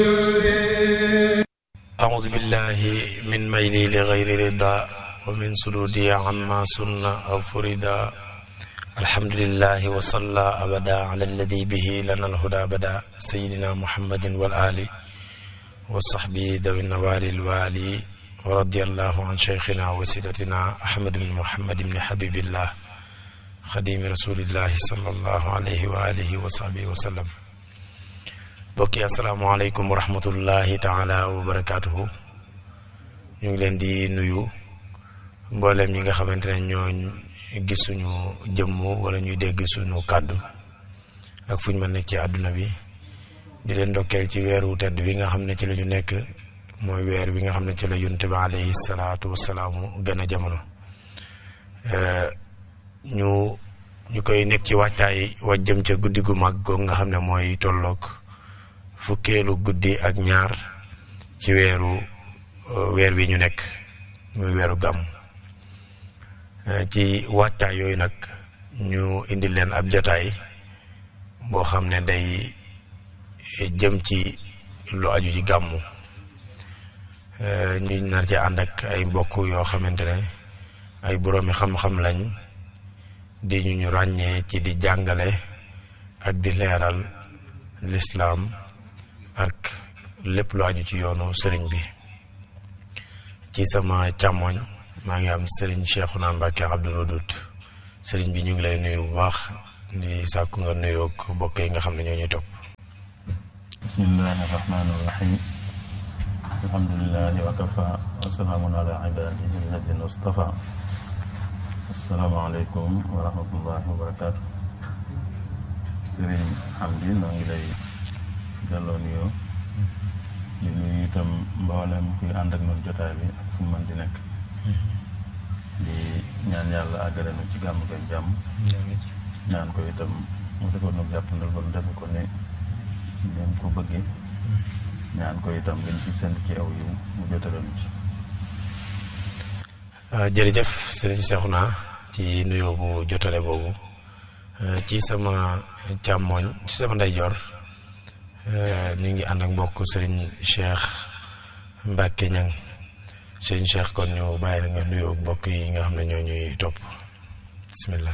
أعوذ بالله من ميلي لغير رضا ومن سدودي عما سن أو فردا الحمد لله وصلى أبدا على الذي به لنا الهدى بدا سيدنا محمد والآل وصحبه ذوي النوال الوالي ورضي الله عن شيخنا وسيدتنا أحمد بن محمد بن حبيب الله خديم رسول الله صلى الله عليه وآله وصحبه وسلم bokki asalaamaaleykum wa rahmatullahi taala wa barakaatuhu ñu ngi leen di nuyu mboolem ñi nga xamante ne ñoo gis suñu jëmm wala ñuy dégg suñu kàddu ak fu ñu mën nekk ci àdduna bi di leen ndokkeel ci weeru tedd wi nga xam ne ci la ñu nekk mooy weer wi nga xam ne ci la yonent bi alayhi salaatu wasalaamu gën a jamono ñu ñu koy nekk ci wàccaay wa jëm ca guddi gu mag goog nga xam ne mooy tolloog fukkeelu guddi ak ñaar ci weeru weer wi ñu nekk muy weeru gàmm ci wàccaay yooyu nag ñu indi leen ab jotaay boo xam ne day jëm ci lu aju ci gàmmu ñu nar ci ànd ak ay mbokk yoo xamante ne ay boroomi xam-xam lañ di ñu ñu ràññee ci di jàngale ak di leeral lislaam ak lépp lu aju ci yoonu sëriñ bi ci sama càmmoñ maa ngi am sëriñ Cheikhouna Mbacké Abdoul Wadoud sëriñ bi ñu ngi lay nuyu bu baax di sàkku nga nuyoog mbokk yi nga xam ne ñoo ñuy topp bismillahi rahmaani rahim alhamdulilahi wa kafa wa salaamun ala ibadihi alladina stafa asalaamaaleykum wa rahmatullahi wa barakaatu sëriñ Hamdi noo ngi lay delloo nuyoo di nuyu itam mboolem kuy ànd ak noonu jotaay bi ak fu mu mën di nekk di ñaan yàlla àggale nu ci gàmm ak jàmm ñaan ko itam mu defoon nu jàppandal ba nu defe ko ne ngeen ko bëggee ñaan ko itam ngeen ci sent ci aw yu mu jotale nu ci jërëjëf sëriñ Cheikhouna ci nuyoo bu jotale boobu ci sama càmmooñ ci sama ndeyjoor ñu ngi ànd ak mbokk sëriñ Cheikh Mbacke Niang sëriñ Cheikh kon ñu bàyyi la nga nuyoo mbokk yi nga xam ne ñoo ñuy topp bismillah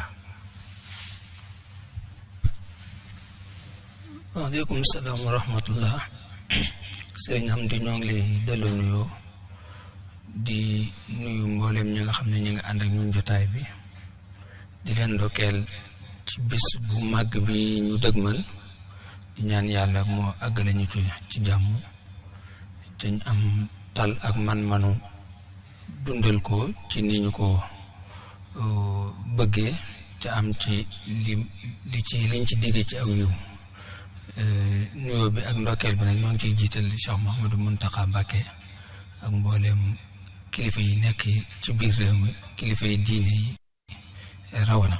waaleykum salaam wa rahmatullah sëriñ Hamdi ñoo ngi lay delloo nuyoo di nuyu mboolem ñi nga xam ne ñu ngi ànd ak ñun jotaay bi di leen ndokkeel ci bis bu màgg bi ñu dëgmal di ñaan yàlla moo àggale ñu ci ci jàmm te ñu am tal ak man-manu dundal ko ci ni ñu ko bëggee te am ci li li ci liñ ci digge ci aw yiw nuyoo bi ak ndokkeel bi nag ñoo ngi ciy jiital Cheikh Mouhamadou Mountakha Mbacké ak mbooleem kilifa yi nekk ci biir réew mi kilifa yi diine yi rawana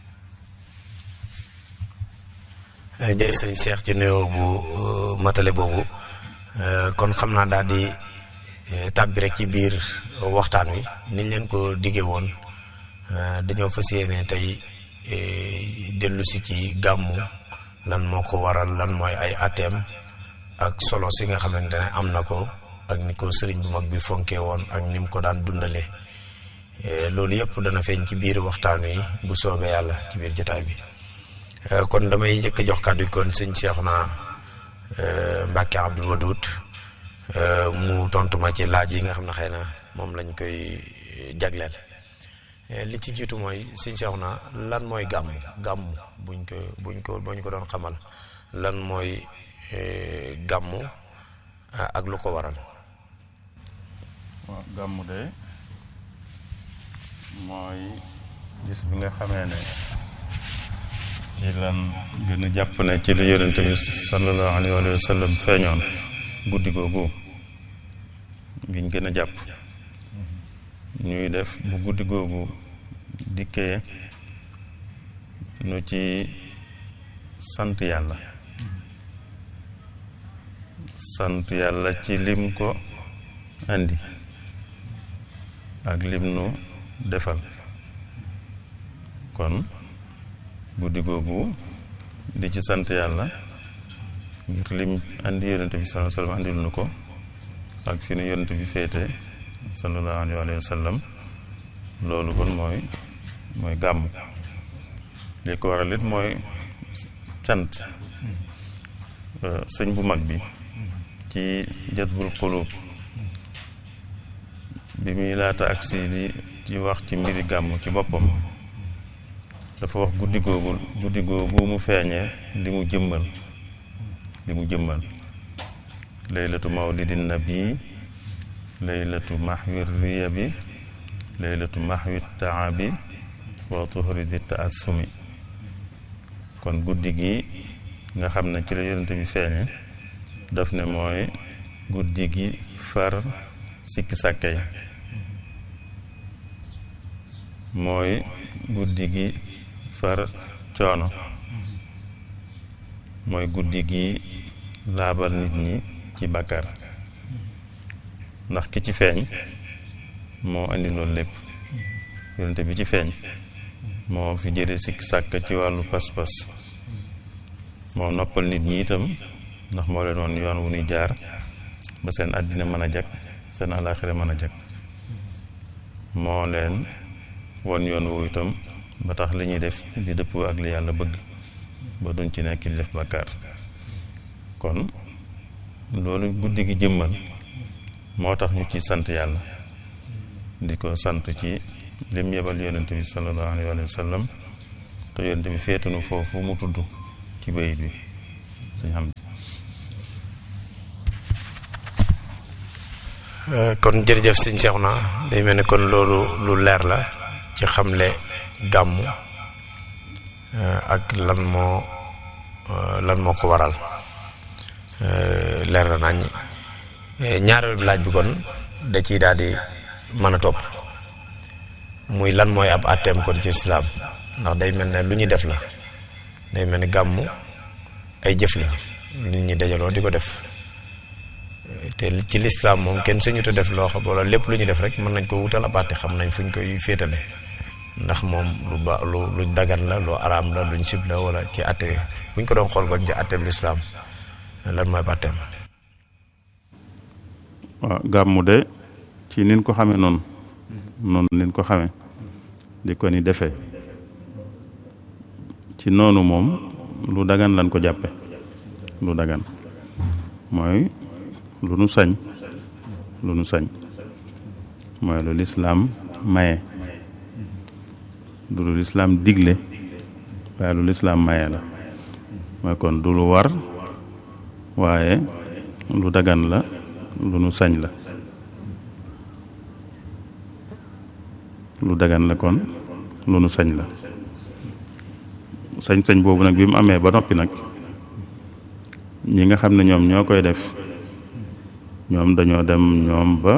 jërëjëf sëriñ Cheikh ci nuyoo bu matale boobu kon xam naa daal di tàbbi rek ci biir waxtaan wi niñ leen ko diggee woon dañoo fas yéene tey dellu si ci gàmmu lan moo ko waral lan mooy ay ateem ak solo si nga xamante ne am na ko ak ni ko sëriñ bu mag bi fonkee woon ak ni mu ko daan dundalee loolu yëpp dana feeñ ci biir waxtaan wi bu soobee yàlla ci biir jotaay bi. kon damay njëkk a jox kàddu kon sëñ Cheikhouna Mbacké Abdoul Wadoud mu tontu ma ci laaj yi nga xam ne xëy na moom lañ koy jagleel li ci jiitu mooy sëñ Cheikhouna lan mooy gàmm gàmm buñ ko buñ ko buñ ko doon xamal lan mooy gàmm ak lu ko waral. waaw gàmm de mooy gis bi nga xamee ne. ci lan gën a jàpp ne ci la yonent bi sallallahu alayhi wa sallam feeñoon guddi googu giñ gën a jàpp ñuy def bu guddi googu dikkee nu ci sant yàlla sant yàlla ci lim ko andi ak lim nu defal kon guddi googu di ci sant yàlla ngir lim andi yonente bi sallallahu alayhi wa sallam andil nu ko ak fi nu yonente bi féete sallallahu alayhi wa sallam loolu kon mooy mooy gàmm li ko waral it mooy cant sëñ bu mag bi ci jazbul xuluub bi muy laata agsi di ci wax ci mbiri gàmm ci boppam dafa wax guddi googu guddi googu mu feeñee li mu jëmmal li mu jëmmal laylatu mawlidin nabi laylatu mahwi riya bi laylatu mahwi taabi wa tuhri di taassumi kon guddi gi nga xam ne ci la yonente bi feeñe daf ne mooy guddi gi far sikki sàkke yi mooy guddi gi far coono mooy guddi gi laabal nit ñi ci bàkkaar ndax ki ci feeñ moo andi loolu lépp yonente bi ci feeñ moo fi jële sikki sàkk ci wàllu pas-pas moo noppal nit ñi itam ndax moo leen woon yoon wu ñuy jaar ba seen àddina mën a jag seen àllaaxira mën a jag moo leen won yoon woowu itam ba tax li ñuy def di dëppoo ak li yàlla bëgg ba duñ ci nekk di def bàkkaar kon loolu guddi gi jëmmal moo tax ñu ci sant yàlla di ko sant ci lim yebal yonent bi sallallahu alayhi wa sallam te yonent bi féetunu foofu mu tudd ci bayit bi suñ xam kon jërëjëf sëñ Seexuna day mel ni kon loolu lu leer la ci xamle gàmmu ak lan moo lan moo ko waral leer na nañ ñaareelu laaj bi kon da ciy daal di mën a topp muy lan mooy ab àtteem kon ci islaam ndax day mel ne lu ñuy def la day mel ni gàmmu ay jëf la nit ñi dajaloo di ko def te ci lislaam moom kenn sañu te def loo xam wala lépp lu ñu def rek mën nañ ko wutal ab àtte xam nañ fuñ koy féetale ndax moom lu ba lu luñ dagan la lu araam la luñ sib la wala ci àtte buñ ko doon xool kon ci àtteem lislaam lan mooy ab àtteem waaw gàmmu de ci nin ko xamee noonu noonu nin ko xamee di ko ni defee ci noonu moom lu dagan lan ko jàppe lu dagan mooy lu nu sañ lu nu sañ mooy lu lislaam maye du lu lislaam digle waaye lu lislaam maye la mooy kon du lu war waaye lu dagan la lu nu sañ la lu dagan la kon lu nu sañ la sañ-sañ boobu nag bi mu amee ba noppi nag ñi nga xam ne ñoom ñoo koy def ñoom dañoo dem ñoom ba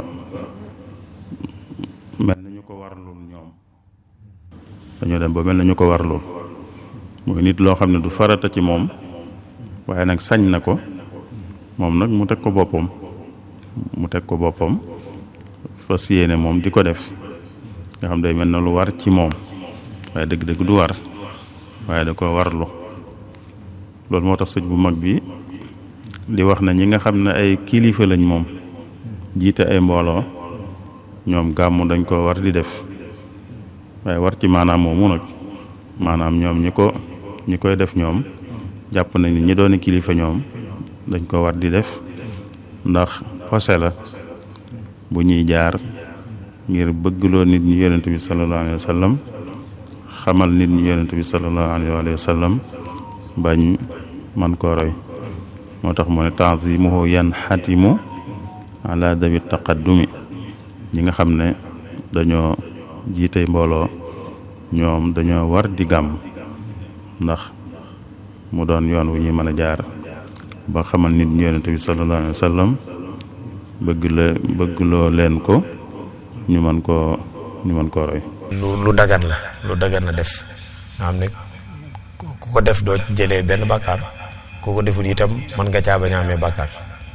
mel na ñu ko warlul ñoom dañoo dem ba mel na ñu ko warlul mooy nit loo xam ne du farata ci moom waaye nag sañ na ko moom nag mu teg ko boppam mu teg ko boppam fas yéene moom di ko def nga xam day mel na lu war ci moom waaye dëgg-dëgg du war waaye da ko warlu loolu moo tax sëñ bu mag bi di wax na ñi nga xam ne ay kilifa lañ moom jiite ay mbooloo ñoom gàmmu dañ ko war di def waaye war ci maanaam moomu nag maanaam ñoom ñi ko ñi koy def ñoom jàpp nañ ni ñi doon kilifa ñoom dañ ko war di def ndax xose la bu ñuy jaar ngir bëggloo nit ñi yonent bi sallallahu alayhi wa sallam xamal nit ñi yonent bi sallallahu alayhi wa sallam bañ man koo roy moo tax mu ne tanzimuhu yan xatimu ala dawi taqaddumi ñi nga xam ne dañoo jiite mbooloo ñoom dañoo war di gàmm ndax mu doon yoon wu ñuy mën a jaar ba xamal nit ñi yonent bi sallallahu alayhi wa sallam bëgg la bëggloo leen ko ñu mën koo ñu mën koo roy lu lu dagan la lu dagan la def nga xam ne ku ko def doo jëlee benn bàkkaar ku ko deful itam mën nga caa bañ a amee bàkkaar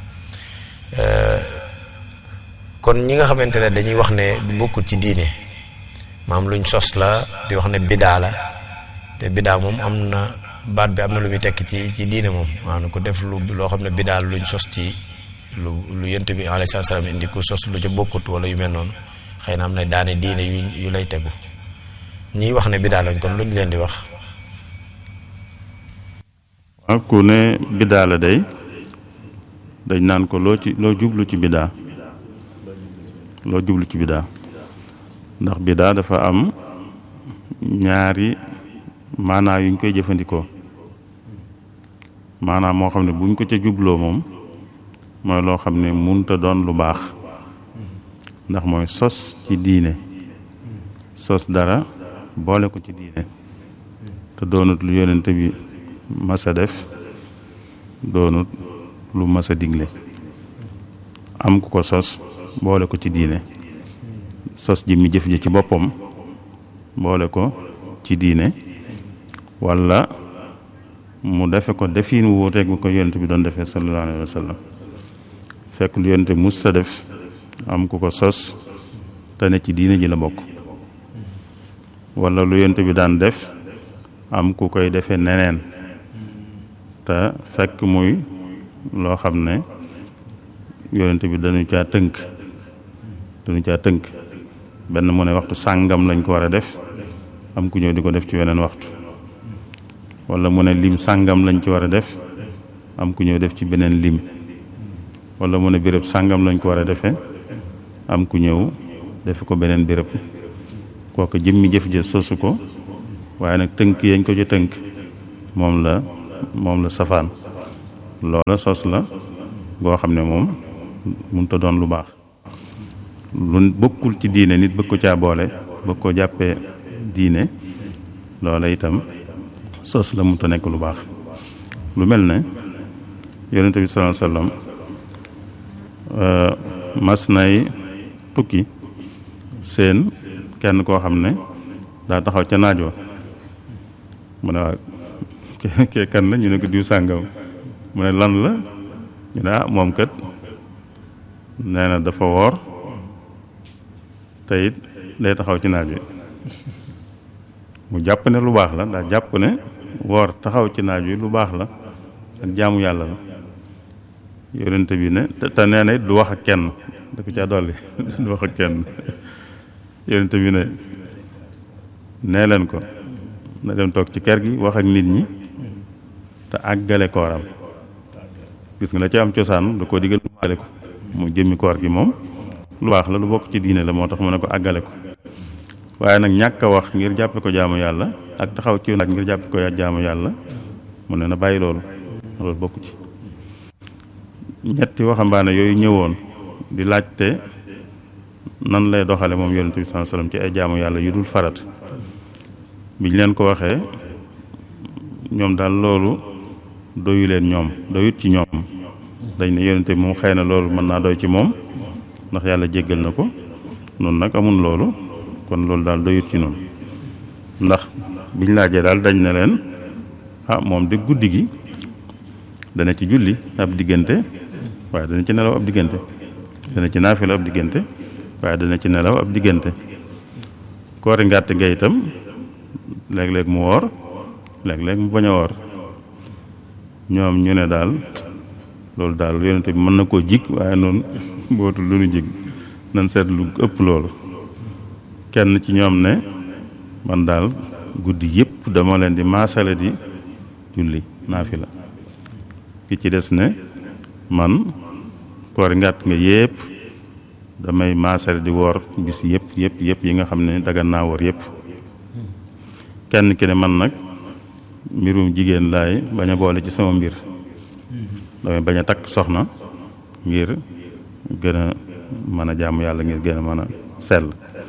kon ñi nga xamante ne dañuy wax ne du bokkut ci diine maam luñ sos la di wax ne bidaa la te bidaa moom am na baat bi am na lu muy tekki ci ci diine moom maanaam ku def lu loo xam ne bi daal luñ sos ci lu lu yent bi alayhi salaam indi ku sos lu ca bokkut wala yu mel noonu xëy na am na daane diine yu yu lay tegu ñiy wax ne bi daal lañ kon luñ leen di wax waaw ku ne biddaa la day dañ naan ko loo ci loo jublu ci biddaa loo jublu ci biddaa ndax biddaa dafa am ñaari maanaa yuñ koy jëfandikoo maanaam moo xam ne buñ ko ca jubloo moom mooy loo xam ne munta doon lu baax ndax mooy sos ci diine sos dara boole ko ci diine te doonut lu yonente bi masa def doonut lu masa digle am ku ko sos boole ko ci diine sos ji mi jëf ji ci boppam boole ko ci diine walla mu defe ko defin wu wuuteeg bu ko yonent bi doon defee sallallahu alayhi wa sallam fekk lu yonent mus sa def am ku ko sos te ne ci diine ji la bokk walla lu yonent bi daan def am ku koy defee neneen te fekk muy loo xam ne yonent bi dañu caa tënk dañu caa tënk benn mu ne waxtu sàngam lañ ko war a def am ku ñëw di ko def ci weneen waxtu walla mu ne lim sàngam lañ ci war a def am ku ñëw def ci beneen lim walla mu ne béréb sàngam lañ ko war a defee am ku ñëw def ko beneen béréb kooku jëmmi jëf ja sosu ko waaye nag tënk yañ ko ci tënk moom la moom la safaan loola sos la goo xam ne moom mënut a doon lu baax lu bokkul ci diine nit bëgg ko caa boole bëgg ko jàppee diine loola itam sos la mënut a nekk lu baax lu mel ne yonente bi sallallahu alayhi wasallam mas nay tukki seen kenn koo xam ne daa taxaw ca naajoo mu ne waa kee kan la ñu ne ko diw sàngam mu ne lan la ñu ne ah moom kat nee na dafa woor te it day taxaw ci naaj wi mu jàpp ne lu baax la daa jàpp ne woor taxaw ci naaj wi lu baax la ak jaamu yàlla la yonente bi ne te nee na it du wax ak kenn da ko caa dolli du wax ak kenn yonente bi ne nee leen ko na dem toog ci kër gi wax ak nit ñi te àggale kooram gis nga la ci am cosaan da koo digal mu àggale ko mu jëmmi koor gi moom lu baax la lu bokk ci diine la moo tax mu ne ko àggale ko waaye nag ñàkk a wax ngir jàppe ko jaamu yàlla ak taxaw ci naaj ngir jàppe ko jaamu yàlla mu ne na bàyyi loolu loolu bokk ci ñetti waxambaane yooyu ñëwoon di laajte nan lay doxale moom yonent bi sallallahu alayhi wasallam ci ay jaamu yàlla yu dul farat biñ leen ko waxee ñoom daal loolu doyu leen ñoom doyut ci ñoom dañ ne yonente bi moom xëy na loolu mën naa doy ci moom ndax yàlla jéggal na ko noonu nag amul loolu kon loolu daal doyut ci noonu ndax biñ laajee daal dañ ne leen ah moom de guddi gi dana ci julli ab diggante waaye dana ci nelaw ab diggante dana ci naafila ab diggante waaye dana ci nelaw ab diggante koori ngàtt nga itam léeg-léeg mu woor léeg-léeg mu bañ a woor ñoom ñu ne daal loolu daal yonente bi mën na koo jig waaye noonu bootul lu nu jig nan seet lu ëpp loolu kenn ci ñoom ne man daal guddi yëpp dama leen di maasale di julli naafila ki ci des ne man koori ngàtt nga yëpp damay maasale di woor bis yëpp yëpp yëpp yi nga xam ne dagan naa woor yëpp kenn ki ne man nag mbirum jigéen laay bañ a boole ci sama mbir damay bañ a takk soxna ngir gën a mën a jaamu yàlla ngir gën a mën a sell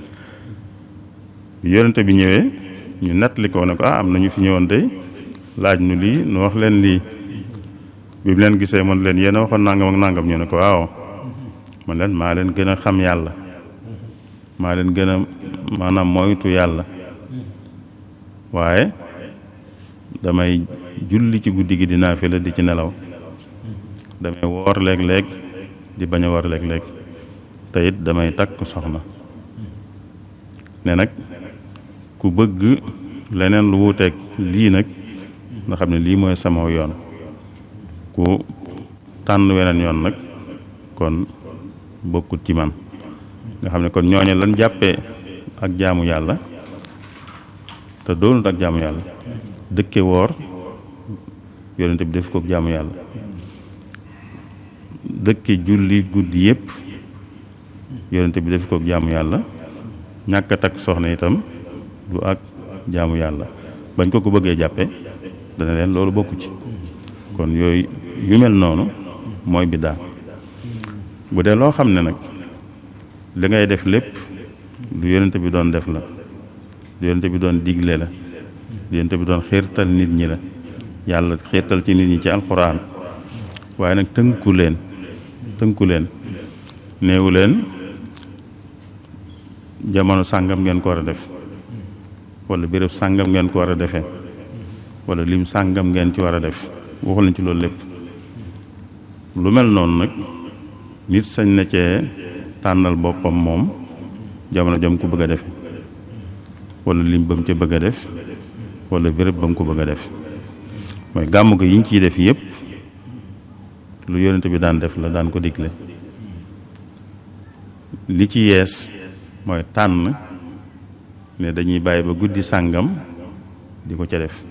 bi yonente bi ñëwee ñu nettali ko ne ko ah am na ñu fi ñëwoon tey laaj nu lii nu wax leen lii bi mu leen gisee man leen yéen a waxoon nangam ak nangam ñu ne ko waaw man leen maa leen gën a xam yàlla maa leen gën a maanaam moytu yàlla waaye damay julli ci guddi gi di naafila di ci nelaw damay woor léeg-léeg di bañ a woor léeg-léeg te it damay takk soxna ne nag ku bëgg leneen lu wuuteeg lii nag nga xam ne lii mooy sama yoon ku tànn weneen yoon nag kon bokkut ci man nga xam ne kon ñooñe lan jàppee ak jaamu yàlla te doonut ak jaamu yàlla dëkke woor yonente bi def ko jaamu yàlla dëkke julli guddi yépp yonente bi def ko jaamu yàlla ñàkk a takk soxna itam du ak jaamu yàlla bañ ko ko bëggee jàppe dana leen loolu bokku ci kon yooyu yu mel noonu mooy biddaa bu dee loo xam ne nag li ngay def lépp lu yonente bi doon def la lu yonente bi doon digle la lu yonente bi doon xiirtal nit ñi la yàlla xiirtal ci nit ñi ci alxuraan waaye nag tënku leen tënku leen néewu leen jamono sàngam ngeen ko war a def wala béréb sàngam ngeen ko war a defee wala lim sàngam ngeen ci war a def waxul nañ ci loolu lépp lu mel noonu nag nit sañ na cee tànnal boppam moom jamono jam ko bëgg a defe wala lim ba mu ca bëgg a def wala béréb ba mu ko bëgg a def mooy gàmm ko yiñ ciy def yépp lu yonent bi daan def la daan ko digle li ci yees mooy tànn ne dañuy bàyyi ba guddi sàngam di ko ca def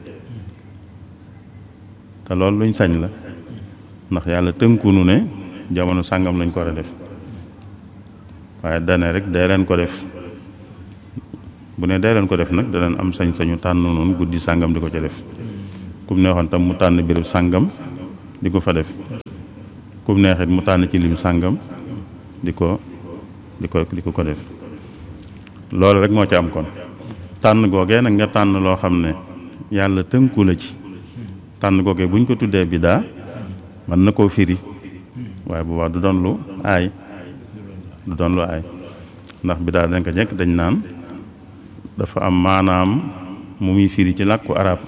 te loolu luñ sañ la ndax yàlla tënkunu ne jamono sàngam lañ ko war a def waaye dane rek day leen ko def bu ne day leen ko def nag danañ am sañ-sañu tànn noonu guddi sàngam di ko ca def kum neexoon tam mu tànn béréb sàngam di ko fa def kum neexit mu tànn ci lim sàngam di ko di ko di ko ko def loolu rek moo ci am kon tànn googee nag nga tànn loo xam ne yàlla tënku la ci tànn googee buñ ko tuddee biddaa mën na koo firi waaye bu baax du doon lu aay du doon lu aay ndax biddaa dañ ko jekk dañ naan dafa am maanaam mu muy firi ci làkku arab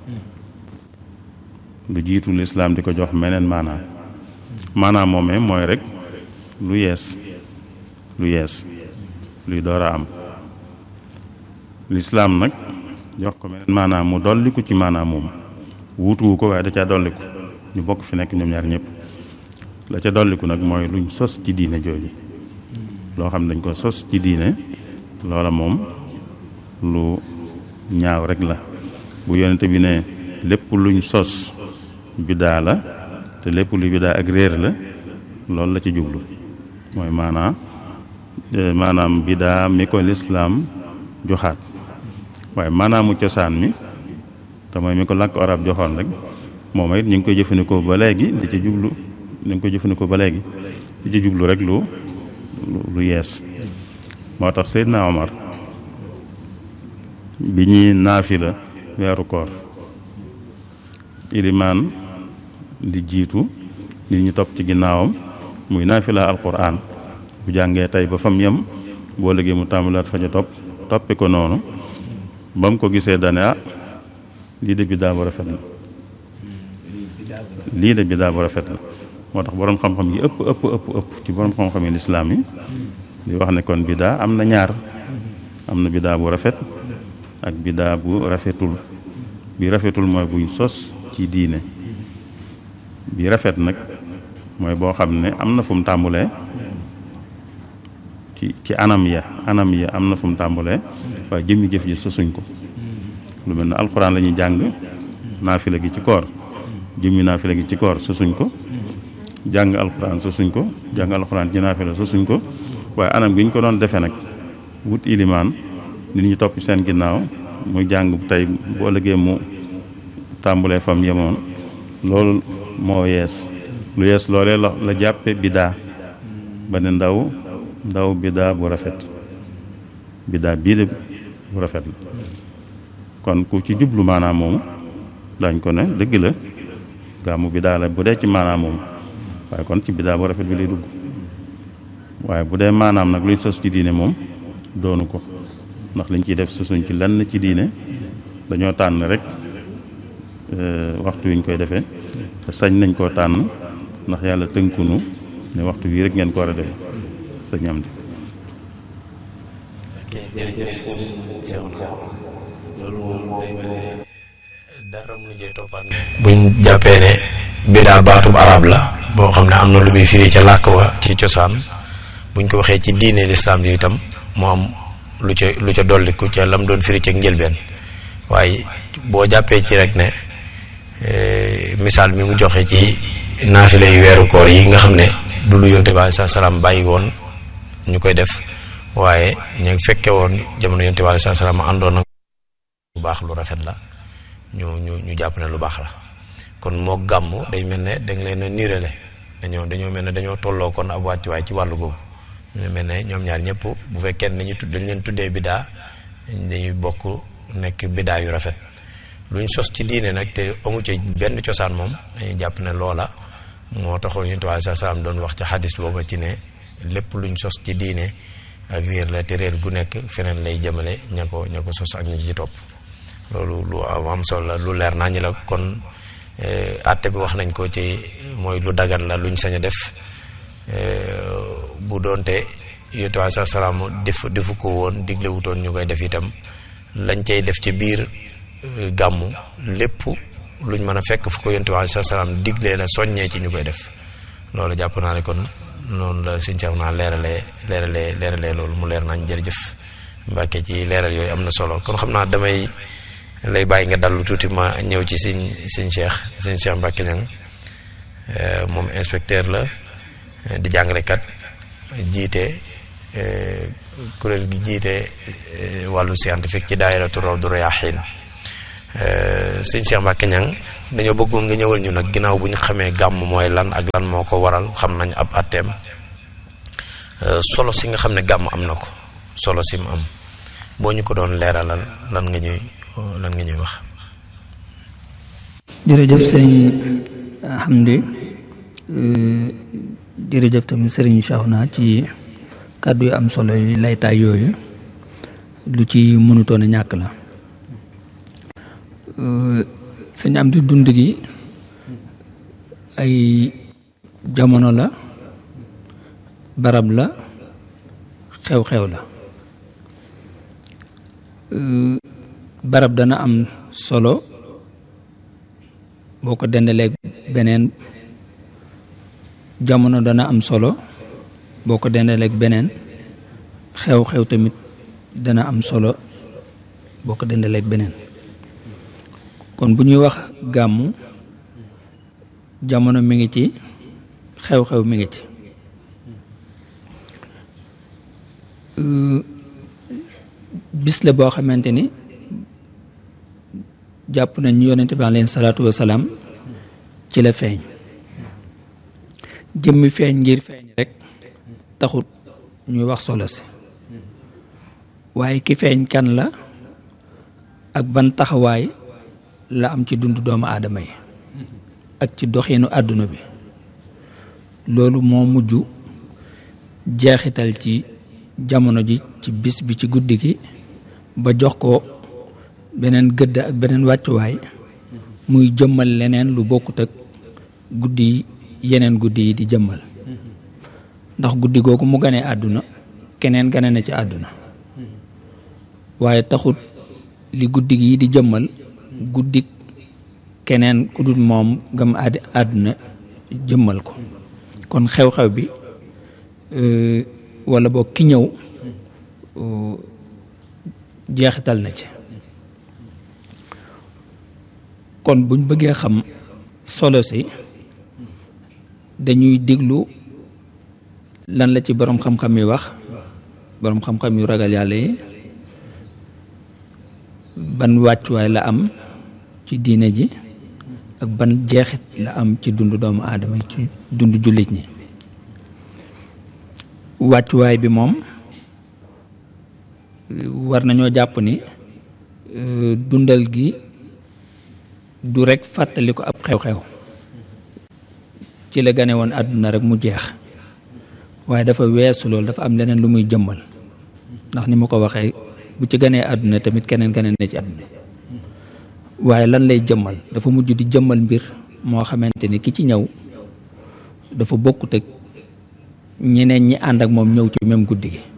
lu jiitu lislaam di ko jox meneen maanaam maanaam moomee mooy rek lu yees lu yees luy door a am lislaam nag jox ko meneen maanaam mu dolliku ci maanaam moom wuutuwu ko waaye da caa dolliku ñu bokk fi nekk ñoom ñaar ñëpp la ca dolliku nag mooy luñ sos ci diine jooju loo xam ne dañ ko sos ci diine loola moom lu ñaaw rek la bu yonente bi ne lépp luñ sos biddaa la te lépp lu biddaa ak réer la loolu la ci jublu mooy maanaa maanaam biddaa mi ko lislaam joxaat waaye maanaamu cosaan mi te mooy mi ko làkk arab joxoon rek moom it ñu ngi koy jëfandikoo ba léegi di ci jublu ñu ngi koy jëfandikoo ba léegi di ci jublu rek lu lu yees moo tax Seydina Omar bi ñuy naafila weeru koor ilimaan di jiitu nit ñi topp ci ginnaawam muy naafila alquran bu jàngee tey ba fam yem boo léegi mu tàmbalaat fa ca topp toppe ko noonu ba mu ko gisee dane ah lii de biddaa bu rafet la lii de biddaa bu rafet la moo tax boroom xam-xam yi ëpp ëpp ëpp ëpp ci boroom xam-xam yi lislaam yi di wax ne kon biddaa am na ñaar am na biddaa bu rafet ak biddaa bu rafetul bi rafetul mooy buñ sos ci diine bi rafet nag mooy boo xam ne am na fu mu tàmbulee ci ci anam ya anam ya am na fu mu tàmbulee waaye jëmmi jëf ji sosuñ ko lu mel ne alxuraan la ñuy jàng naafila gi ci koor jëmmi naafila gi ci koor sosuñ ko jàng alxuraan sosuñ ko jàng alxuraan ci naafila sosuñ ko waaye anam gi ñu ko doon defee nag wut ilimaan nit ñi topp seen ginnaaw muy jàng tey bu ëllëgee mu tàmbulee fam yemoon loolu moo yees lu yees loolee la la jàppe biddaa ba ne ndaw ndaw biddaa bu rafet biddaa bii de bu rafet la kon ku ci jublu maanaam moomu dañ ko ne dëgg la gàmmu biddaa la bu dee ci maanaam moomu waaye kon ci biddaa bu rafet bi lay dugg waaye bu dee maanaam nag luy sos ci diine moom doonu ko ndax liñ ciy def sosuñ ci lenn ci diine dañoo tànn rek waxtu wi ñu koy defee te sañ nañ koo tànn ndax yàlla tënkunu ne waxtu bii rek ngeen ko war a defee sañ am di ok jërëjëf Seexuna loolu moom day mel ne dara mu jee toppaat buñ jàppee ne bidaa baatub arab la boo xam ne am na lu muy firi ca làkk wa ci cosaan buñ ko waxee ci diine lislaam yi itam moo am lu ca lu ca dolliku ca lam doon firi ca njëlbeen waaye boo jàppee ci rek ne misaal mi mu joxe ci naafile yu weeru koor yi nga xam ne du lu yonte bi aleyhi salaam bàyyi woon ñu koy def waaye ñu fekke woon jamono yonte bi aleyhi salaam àndoon na lu baax lu rafet la ñu ñu ñu jàpp ne lu baax la kon moo gàmm day mel ne dañ leen a niirale dañoo dañoo mel ne dañoo tolloo kon ab wàccuwaay ci wàllu googu ñu mel ne ñoom ñaar ñëpp bu fekkee ne ñu tudd dañ leen tuddee bidaa dañuy bokk nekk bidaa yu rafet luñ sos ci diine nag te amu ci benn cosaan moom dañuy jàpp ne loola moo taxoon yonent bi aleyhi salaam doon wax ci xadis booba ci ne lépp luñ sos ci diine ak réer la te réer gu nekk feneen lay jëmale ña ko ña ko sos ak ñi ci topp loolu lu am solo la lu leer naa ñi la kon àtte bi wax nañ ko ci mooy lu dagan la luñ sañ a def bu doonte yonent bi aleyhi salaam def defu ko woon diglewutoon ñu koy def itam lañ cay def ci biir gàmmu lépp luñ mën a fekk fu ko yonent bi aleyhi salaam diglee la soññee ci ñu koy def loolu jàpp naa ne kon noonu la suñ seex naa leeralee leeralee leeralee loolu mu leer nañ jërëjëf Mbàkke ci leeral yooyu am na solo kon xam naa damay lay bàyyi nga dallu tuuti ma ñëw ci siñ siñ Cheikh siñ Cheikh Mbacke Niang moom inspecteur la di jàngalekat jiite kuréel gi jiite wàllu scientifique ci daayiratu Rawdu Rayaahiin siñ Cheikh Mbacke Niang dañoo bëggoon nga ñëwal ñu nag ginnaaw bu ñu xamee gàmm mooy lan ak lan moo ko waral xam nañ ab atteem solo si nga xam ne gàmm am na ko solo si mu am boo ñu ko doon leeralal lan nga ñuy lan nga ñuy wax jërëjëf sëriñ Hamdi jërëjëf tamit sëriñ Cheikhouna ci kàddu yu am solo yi laytaay yooyu lu ci mënutoon a ñàkk la sëñ am di dund gi ay jamono la barab la xew-xew la barab dana am solo boo ko dendalee beneen jamono dana am solo boo ko dendalee beneen xew-xew tamit dana am solo boo ko dendalee beneen kon bu ñuy wax gàmmu jamono mi ngi ci xew-xew mi ngi ci bis la boo xamante ni jàpp nañ ñu yonente bi alayhi salaatu wasalaam ci la feeñ jëmmi feeñ ngir feeñ rek taxut ñuy wax solo si waaye ki feeñ kan la ak ban taxawaay la am ci dundu doomu aadama yi ak ci doxinu àdduna bi loolu moo mujj jeexital ci jamono ji ci bis bi ci guddi gi ba jox ko beneen gëdd ak beneen wàccuwaay muy jëmmal leneen lu bokkut ak guddi yi yeneen guddi yi di jëmmal ndax guddi googu mu ganee àdduna keneen gane na ci àdduna waaye taxut li guddi gi di jëmmal guddi keneen ku dul moom gam àddi àdduna jëmmal ko kon xew-xew bi wala boog ki ñëw jeexital na ci kon buñ bëggee xam solo si dañuy diglu lan la ci boroom xam-xam yi wax boroom xam-xam yu ragal yàlla yi ban wàccuwaay la am ci diine ji ak ban jeexit la am ci dundu doomu aadama yi ci dundu jullit ñi wàccuwaay bi moom war nañoo jàpp ni dundal gi du rekk fàttali ko ab xew-xew ci la gane woon àdduna rek mu jeex waaye dafa weesu loolu dafa am leneen lu muy jëmmal ndax ni ma ko waxee bu ci ganee àdduna tamit keneen keneen ne ci àdduna waaye lan lay jëmmal dafa mujj di jëmmal mbir moo xamante ni ki ci ñëw dafa bokkut ak ñeneen ñi ànd ak moom ñëw ci même guddi gi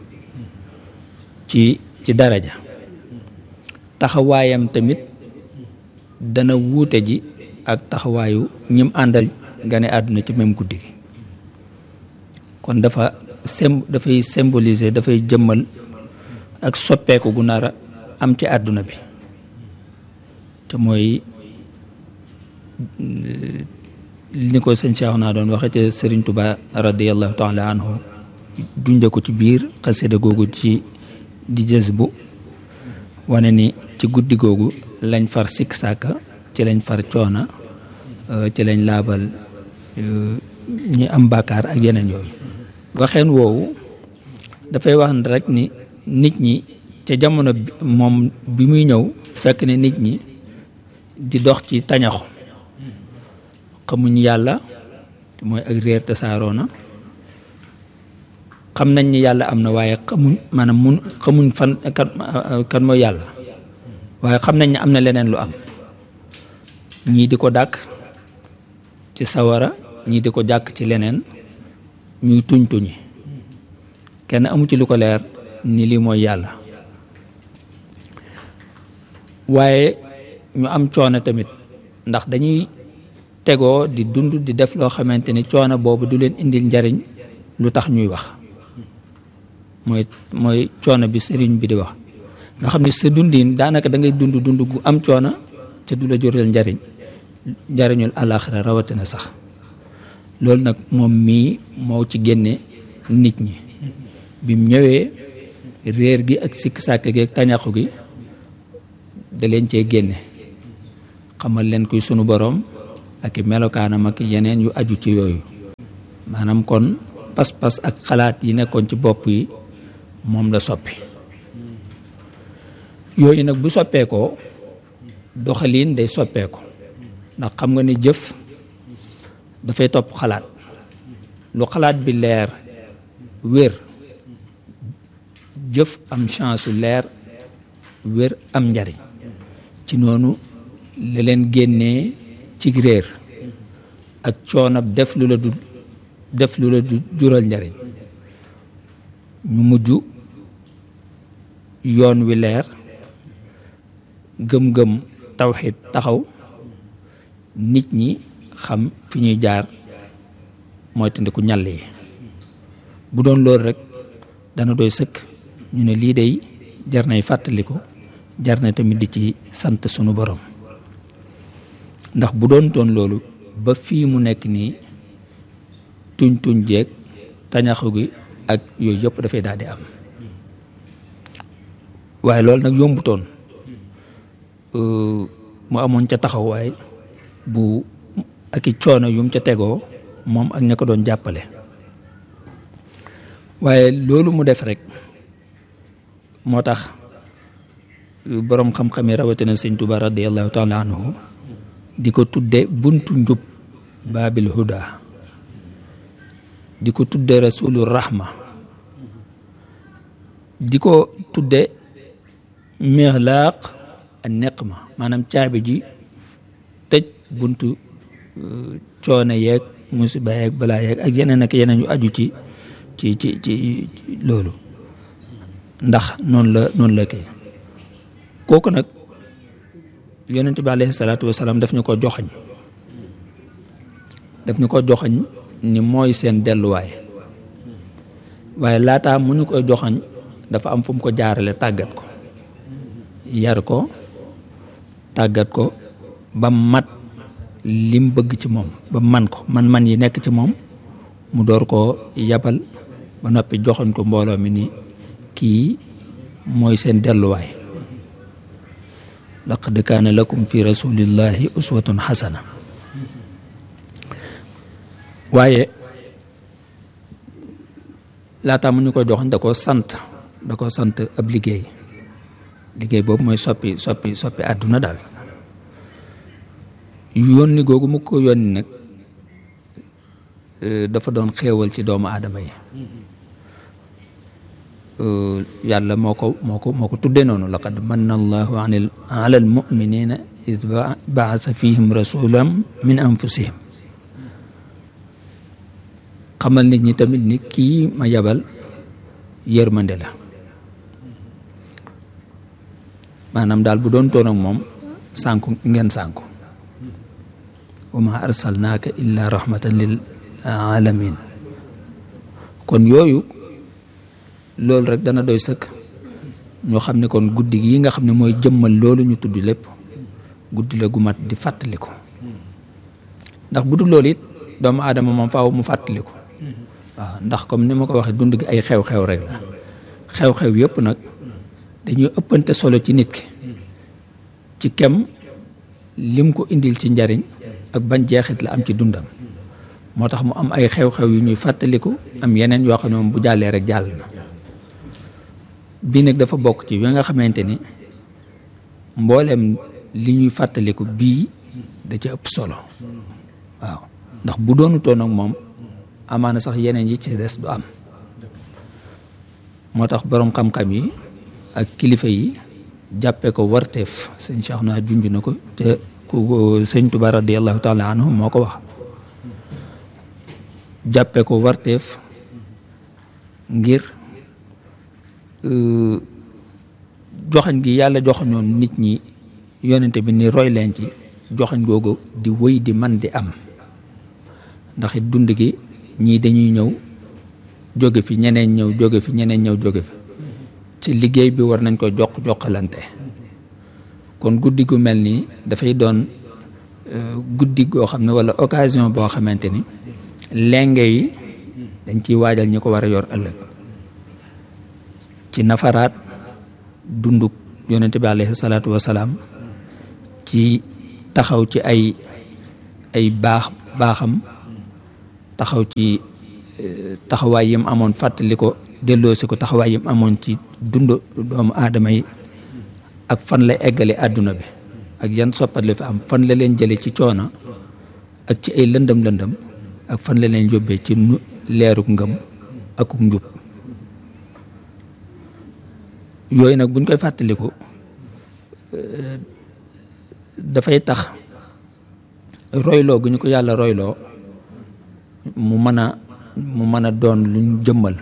ci ci daraja taxawaayam tamit dana wuute ji ak taxawaayu ñim àndal gane àdduna ci même guddi gi kon dafa sem dafay symboliser dafay jëmmal ak soppeeku gu nar a am ci àdduna bi te mooy ni ko sëñ Cheikh naa doon waxe te Sëriñ Tuba radiallahu taala anhu junje ko ci biir xasida googu ci di jës bu wane ni ci guddi googu lañ far sikk sàkka ci lañ far coona ci lañ laabal ñi am bàkkaar ak yeneen yooyu waxeen woowu dafay wax rek ni nit ñi ca jamono moom bi muy ñëw fekk ne nit ñi di dox ci tañaxu xamuñ yàlla mooy ak réer te saaroo na xam nañ ni yàlla am na waaye xamuñ maanaam mun xamuñ fan kan kan mooy yàlla waaye xam nañ ne am na leneen lu am ñii di ko dàkk ci sawara ñii di ko jàkk ci leneen ñuy tuñ tuñi kenn amu ci lu ko leer ni lii mooy yàlla waaye ñu am coono tamit ndax dañuy tegoo di dund di def loo xamante ni coono boobu du leen indil njariñ lu tax ñuy wax mooy mooy coono bi sëriñ bi di wax nga xam ne sa dundin daanaka da ngay dund dund gu am coono te du la jural njariñ njariñul àllaaxira rawatina sax loolu nag moom mii moo ci génne nit ñi bim ñëwee réer gi ak sikk sàkk gi ak tañaxu gi da leen cee génne xamal leen kuy sunu boroom ak i melokaanam ak yeneen yu aju ci yooyu maanaam kon pas-pas ak xalaat yi nekkoon ci bopp yi moom la soppi yooyu nag bu soppeekoo doxaliin day soppeeko ndax xam nga ni jëf dafay topp xalaat lu xalaat bi leer wér jëf am chance su leer wér am njariñ ci noonu la leen génnee ci réer ak coonab def lu la du def lu la du jural njariñ ñu mujj yoon wi leer gëm-gëm tawxid taxaw nit ñi xam fi ñuy jaar mooy tandiku ñàll yi bu doon loolu rek dana doy sëkk ñu ne lii day jar nay fàttaliku jar na tamit di ci sant sunu borom ndax bu doon doon loolu ba fii mu nekk nii tuñ tuñ jeeg tañaxu gi ak yooyu yëpp dafay daal di am waaye loolu nag yombutoon mu amoon ca taxawaay bu ak i coono yum ca tegoo moom ak ña ko doon jàppale waaye loolu mu def rek moo tax boroom xam-xam yi rawatina sëñ Tuba radiallahu taala anhu di ko tudde buntu njub baabil huda di ko tudde rasulu rahma di ko tudde mixlaaq a neqma maanaam caabi ji tëj buntu coono yeeg musiba yeeg balaa yeeg ak yeneen ak yeneen yu aju ci ci ci ci loolu ndax noonu la noonu la kii kooku nag yonent bi alayhi salaatu wasalaam daf ñu ko joxañ daf ñu ko joxañ ni mooy seen delluwaay waaye laataa mu ñu koy joxañ dafa am fu mu ko jaarale tàggat ko yar ko tàggat ko ba mat lim bëgg ci moom ba man ko man-man yi nekk ci moom mu door koo yabal ba noppi joxoñ ko mbooloo mi ni kii mooy seen delluwaay laqad kaana lakum fi rasulillahi uswatun xasana waaye laataa mu ñu ko joxoñ da ko sant da ko sant ab liggéey liggéey boobu mooy soppi soppi soppi àdduna daal yónni googu mu ko yónni nag dafa doon xéewal ci doomu aadama yi yàlla moo ko moo ko moo ko tuddee noonu laqad manna allahu anil ala al muminina id baasa fihim rasulam min anfusihim xamal nit ñi tamit ni kii ma yabal yërmande la maanaam daal bu doon toon ak moom sànku ngeen sànku wa ma arsalnaaka illa rahmatan lil alamin kon yooyu loolu rek dana doy sëkk ñoo xam ne kon guddi gi nga xam ne mooy jëmmal loolu ñu tudd lépp guddi la gu mat di fàttaliku ndax bu dul loolu it doomu aadama moom faaw mu fàttaliku waaw ndax comme ni ma ko waxee dund gi ay xew-xew rek la xew-xew yëpp nag dañuy ëppante solo ci nit ki ci kem lim ko indil ci njariñ ak ban jeexit la am ci dundam moo tax mu am ay xew-xew yu ñuy fàttaliku am yeneen yoo xam ne moom bu jàllee rek jàll na bii nag dafa bokk ci yi nga xamante ni mboolem li ñuy fàttaliku bii da ca ëpp solo waaw ndax bu doonutoon ak moom amaana sax yeneen yi ci des du am moo tax boroom xam-xam yi ak kilifa yi jàppe ko warteef sëñ Cheikh naa junj na ko te ku sëñ Tuba radiallahu taala anhu moo ko wax jàppe ko warteef ngir joxañ gi yàlla joxañoon nit ñi yonente bi ni roy leen ci joxañ googu di wëy di man di am ndax it dund gi ñii dañuy ñëw jóge fi ñeneen ñëw jóge fi ñeneen ñëw jóge fi ci liggéey bi war nañ ko jox jokkalante kon guddi gu mel nii dafay doon guddi goo xam ne walla occasion boo xamante ni lenge yi dañ ciy waajal ñi ko war a yor ëllëg ci nafaraat dunduk yonente bi alayhi salaatu wasalaam ci taxaw ci ay ay baax baaxam taxaw ci taxawaay yim amoon fàttali ko delloosi ko taxawaay yim amoon ci dund doomu aadama yi ak fan la eggale àdduna bi ak yan soppat la fi am fan la leen jële ci coono ak ci ay lëndëm lëndëm ak fan la leen yóbbee ci nu leeruk ngëm akuk njub yooyu nag buñ koy fàttaliku dafay tax royloo gu ñu ko yàlla royloo mu mën a mu mën a doon luñ jëmmal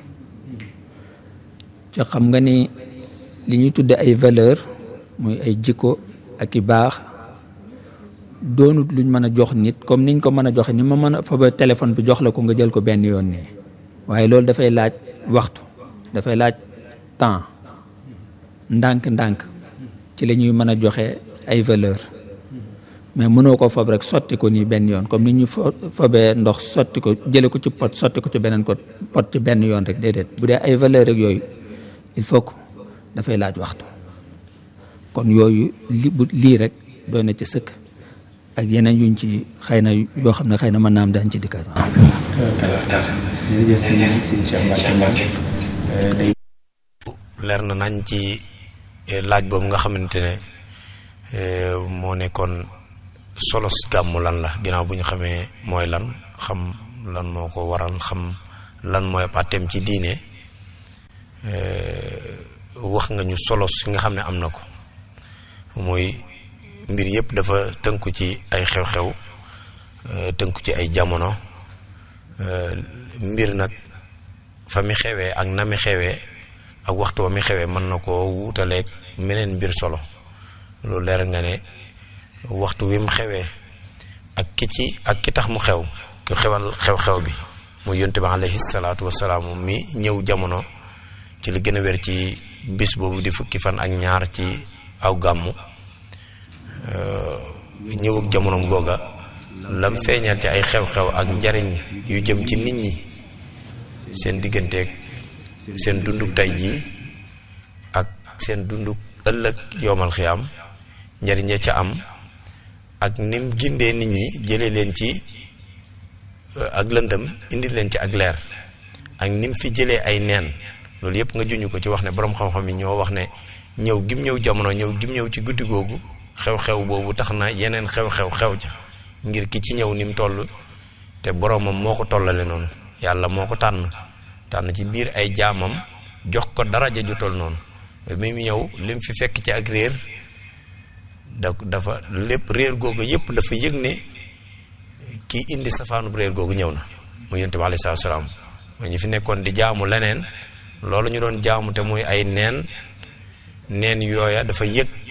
ci xam nga ni li ñuy tudde ay valeur muy ay jikko ak i baax doonut luñ mën a jox nit comme niñ ko mën a joxe ni ma mën a fa ba téléphone bi jox la ko nga jël ko benn yoon nii waaye loolu dafay laaj waxtu dafay laaj temps ndànk-ndànk ci la ñuy mën a joxe ay valeur mais mënoo ko fob rek sotti ko nii benn yoon comme ni ñu fo fobee ndox sotti ko jële ko ci pot sotti ko ci beneen ko pot ci benn yoon rek déedéet bu dee ay valeur rek yooyu il faut que dafay laaj waxtu kon yooyu li bu lii rek doy na ci sëkk ak yeneen yuñ ci xëy na yoo xam ne xëy na mën naa am daañ ci dikkaat waaw leer na nañ ci laaj boobu nga xamante ne moo nekkoon solos gàmmu lan la ginnaaw bu ñu xamee mooy lan xam lan moo ko waral xam lan mooy àtteem ci diine wax nga ñu solos nga xam ne am na ko muy mbir yëpp dafa tënku ci ay xew-xew tënku ci ay jamono mbir nag fa mi xewee ak na mi xewee ak waxtu wa mi xewee mën na koo wuutaleeg meneen mbir solo loolu leer nga ne waxtu wi mu xewee ak ki ci ak ki tax mu xew ku xewal xew-xew bi mu yonte bi alayhi salaatu wasalaam mi ñëw jamono ci li gën a wér ci bis boobu di fukki fan ak ñaar ci aw gàmmu ñëw ak jamonoom googa lam feeñal ci ay xew-xew ak njariñ yu jëm ci nit ñi seen digganteeg seen dunduk tey jii ak seen dunduk ëllëg yoomal xiyaam njariñ ya ca am ak nim gindee nit ñi jële leen ci ak lëndëm indi leen ci ak leer ak nim fi jëlee ay neen loolu yëpp nga juñu ko ci wax ne boroom xam-xam yi ñoo wax ne ñëw gim ñëw jamono ñëw gim ñëw ci guddi googu xew-xew boobu tax na yeneen xew-xew xew ja ngir ki ci ñëw ni mu toll te boroomam moo ko tollale noonu yàlla moo ko tànn tànn ci biir ay jaamam jox ko daraja ju toll noonu mi mu ñëw lim fi fekk ci ak réer da dafa lépp réer googu yépp dafa yëg ne kii indi safaanub réer googu ñëw na mu yonte bi alayhi salaam mooy ñu fi nekkoon di jaamu leneen loolu ñu doon jaamu te muy ay neen neen yooya dafa yëg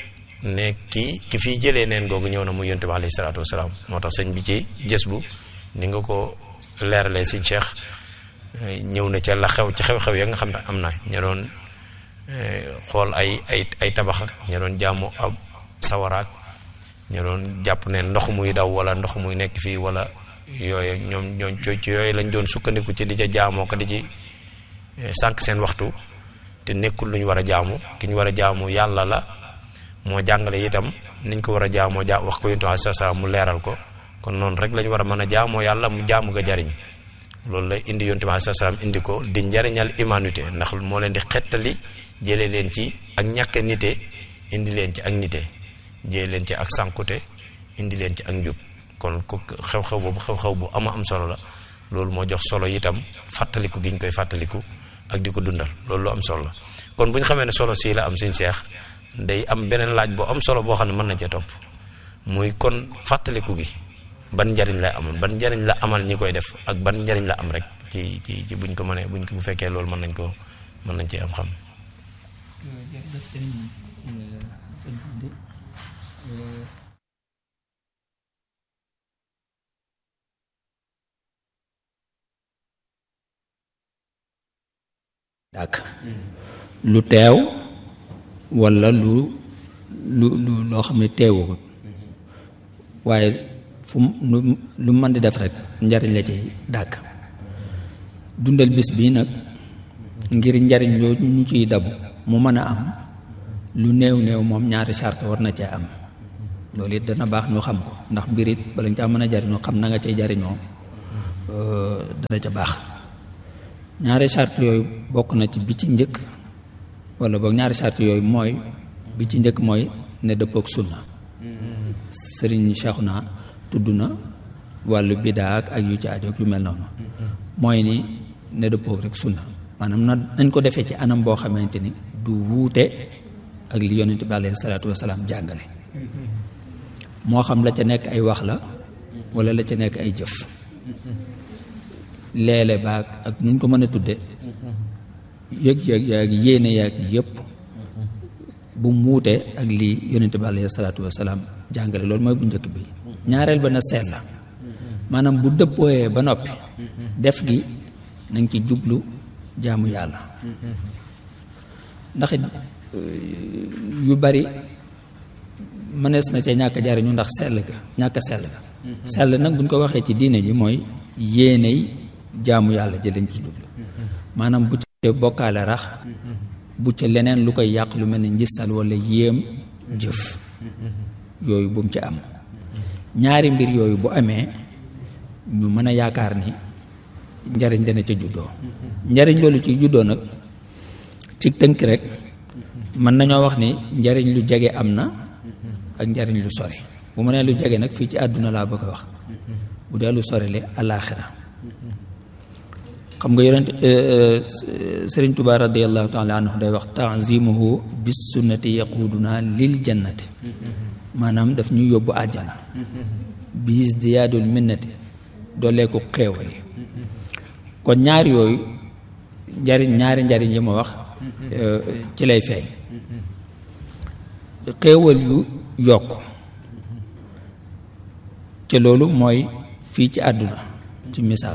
ne kii ki fiy jëlee neen googu ñëw na mu yonte bi alayhi salaatu wasalaam moo tax sëñ bi ci jës bu ni nga ko leeralee sëñ Cheikh ñëw na ca la xew ci xew-xew ya nga xam ne am na ña doon xool ay ay ay tabax ak ña doon jaamu ab sawaraak ña doon jàpp ne ndox muy daw wala ndox muy nekk fii wala yooyu ñoom ñoom ci yooyu lañ doon sukkandiku ci di ca jaamoo ko di ci sànq seen waxtu te nekkul lu ñu war a jaamu ki ñu war a jaamu yàlla la moo jàngale itam niñ ko war a jaamoo ja wax ko yonent bi sa sa mu leeral ko kon noonu rek lañ war a mën a jaamoo yàlla mu jaamu nga jariñ loolu la indi yonent bi sa salaam indi ko di njariñal humanité ndax moo leen di xettali jëlee leen ci ak ñàkk nite indi leen ci ak nite jëlee leen ci ak sànkute indi leen ci ak njub kon ku xew-xew boobu xew-xew bu ama am solo la loolu moo jox solo itam fàttaliku gi ñu koy fàttaliku ak di ko dundal loolu lu am solo la kon bu ñu xamee ne solo sii la am suñ seex day am beneen laaj boo am solo boo xam ne mën na cee topp muy kon fàttaliku gi ban njariñ lay amoon ban njariñ la amal ñi koy def ak ban njariñ la am rek ci ci ci buñ ko mënee buñ ko bu fekkee loolu mën nañ ko mën nañ cee am xam. dàkk lu teew walla lu lu lu loo xam ne teewul waaye fu lu lu mën di def rek njariñ la ci dàkk dundal bis bii nag ngir njariñ loolu ñu ciy dabu mu mën a am lu néew néew moom ñaari charte war na cee am loolu it dana baax ñu xam ko ndax mbir it bala ñu caa mën a jariñoo xam na nga cay jariñoo dana ca baax ñaari charte yooyu bokk na ci bi ci njëkk wala boog ñaari charte yooyu mooy bi ci njëkk mooy ne dëppook sunna sëriñ Cheikhouna tudd na wàllu bidaa ak ak yu ci aajo yu mel noonu mooy ni ne dëppook rek sunna maanaam na nañ ko defee ci anam boo xamante ni du wuute ak li yonent bi alayhi salaatu wasalaam jàngale moo xam la ca nekk ay wax la wala la ca nekk ay jëf leele baag ak nuñ ko mën a tudde yëg-yëg yaag yéene yaag yëpp bu muute ak lii yonente bi alayhi salaatu wasalaam jàngale loolu mooy bu njëkk bi ñaareel ba na seet la maanaam bu dëppooyee ba noppi def gi nañ ci jublu jaamu yàlla ndax it yu bari mënees na ca ñàkk jariñu ndax sell ga ñàkk sell ga sell nag buñ ko waxee ci diine ji mooy yéeney jaamu yàlla ji lañ ci jublu maanaam bu ca bokkaale rax bu ca leneen lu koy yàq lu mel ni njistal wala yéem jëf yooyu bu mu ci am ñaari mbir yooyu bu amee ñu mën a yaakaar ni njariñ dana ca juddoo njariñ loolu ci juddoo nag ci tënk rek mën nañoo wax ni njariñ lu jege am na ak njariñ lu sori bu ma nee lu jege nag fii ci àdduna laa bëgg a wax bu dee lu sori li alaaxira xam nga yonent sëriñ Tuubaa radiallahu taala anhu day wax tanzimuhu bis sunnati yaquduna lil jannati maanaam daf ñu yóbbu àjjana bis diyaadul minnati doolee ko xéewali kon ñaari yooyu njariñ ñaari njariñ yi ma wax ci lay feeñ xéewal yu yokk te loolu mooy fii ci àdduna ci misaal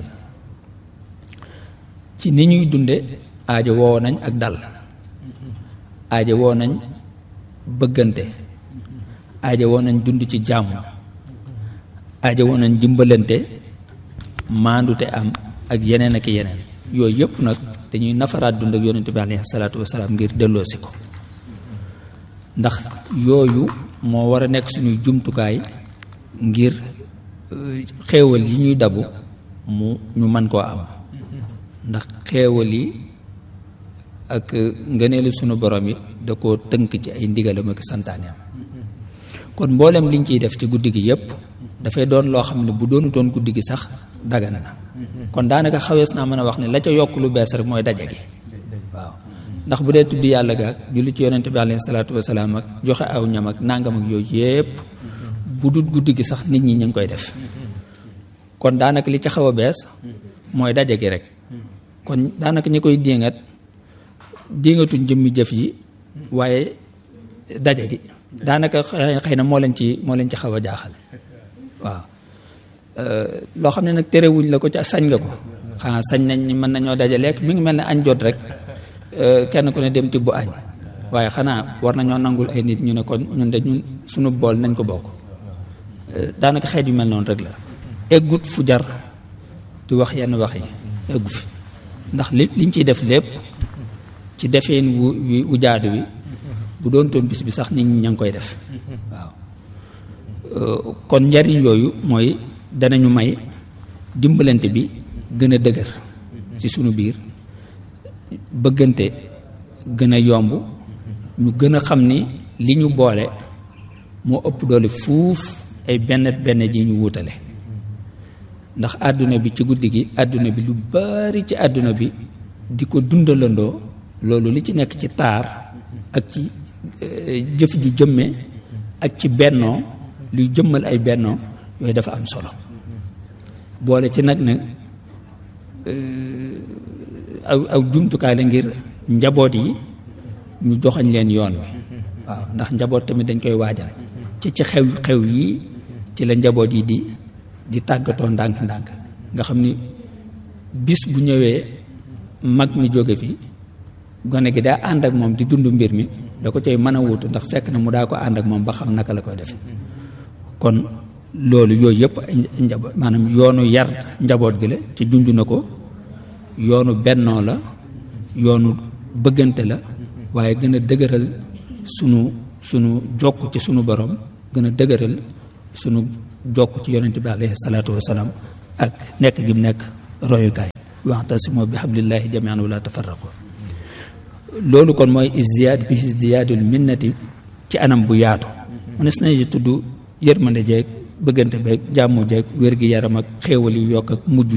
ci ni ñuy dunde aajo woo nañ ak dal aajo woo nañ bëggante aajo woo nañ dund ci jàmm aajo woo nañ dimbalante maandute am ak yeneen ak yeneen yooyu yëpp nag dañuy nafaraat dund ak yonente bi alayhi salaatu wasalaam ngir delloosi ko ndax yooyu moo war a nekk suñuy jumtukaay ngir xéewal yi ñuy dabu mu ñu mën koo am ndax xéewal yi ak ngëneelu sunu borom yi da koo tënk ci ay ndigalam ak santaaneam kon mboolem liñ ciy def ci guddi gi yépp dafay doon loo xam ne bu doonu doon guddi gi sax dagan na kon daanaka xawees naa mën a wax ne la ca yokk lu bees rek mooy daje gi waaw ndax bu dee tudd yàlla gaag julli ci yonente bi alayhi salaatu wasalaam ak joxe aw ñam ak nangam ak yooyu yépp bu dul guddi gi sax nit ñi ñu ngi koy def kon daanaka li ca xaw a bees mooy daje gi rek kon daanaka ñi koy diingat diingatuñ jëmmi jëf yi waaye daje gi daanaka xëy na moo leen ci moo leen ci xaw a jaaxal waaw loo xam ne nag terewuñ la ko ca sañ nga ko xanaa sañ nañ ni mën nañoo daje lekk mi ngi mel ne añ jot rek kenn ku ne dem tibb añ waaye xanaa war nañoo nangul ay nit ñu ne kon ñun de ñun suñu bool nañ ko bokk daanaka xeet yu mel noonu rek la eggut fu jar di wax yenn wax yi eggu fi ndax li liñ ciy def lépp ci defeen wu wu jaadu wi bu doon toon bis bi sax nit ñi ña ngi koy def waaw kon njariñ yooyu mooy danañu may dimbalante bi gën a dëgër ci sunu biir bëggante gën a yomb ñu gën a xam ni li ñu boole moo ëpp doole fuuf ay benn benn ji ñu wuutale ndax àdduna bi ci guddi gi àdduna bi lu bari ci àdduna bi di ko dundalandoo loolu li ci nekk ci taar ak ci jëf ju jëmme ak ci bennoo luy jëmmal ay bennoo yooyu dafa am solo boole ci nag nag aw aw jumtukaay la ngir njaboot yi ñu joxañ leen yoon wi waaw ndax njaboot tamit dañ koy waajal ci ci xew xew yi ci la njaboot yi di di tàggatoo ndànk-ndànk nga xam ni bis bu ñëwee mag mi jóge fi gone gi daa ànd ak moom di dund mbir mi da ko cay mën a wuutu ndax fekk na mu daa ko ànd ak moom ba xam naka la koy def kon loolu yooyu yëpp ay njaboot maanaam yoonu yar njaboot gi la ci junj na ko yoonu bennoo la yoonu bëggante la waaye gën a dëgëral sunu sunu jokk ci sunu borom gën a dëgëral sunu jokk ci yonente bi alayhi salaatu wasalaam ak nekk gi mu nekk royukaay waxtasimoo bi hablillahi jamian wala tafarraqu loolu kon mooy isdiyaad bi isdiyaadul minnati ci anam bu yaatu mënees nañu tudd yërmande jeeg bëggante beeg jàmmu jeeg wér gi yaram ak xéewal yu yokk ak mujj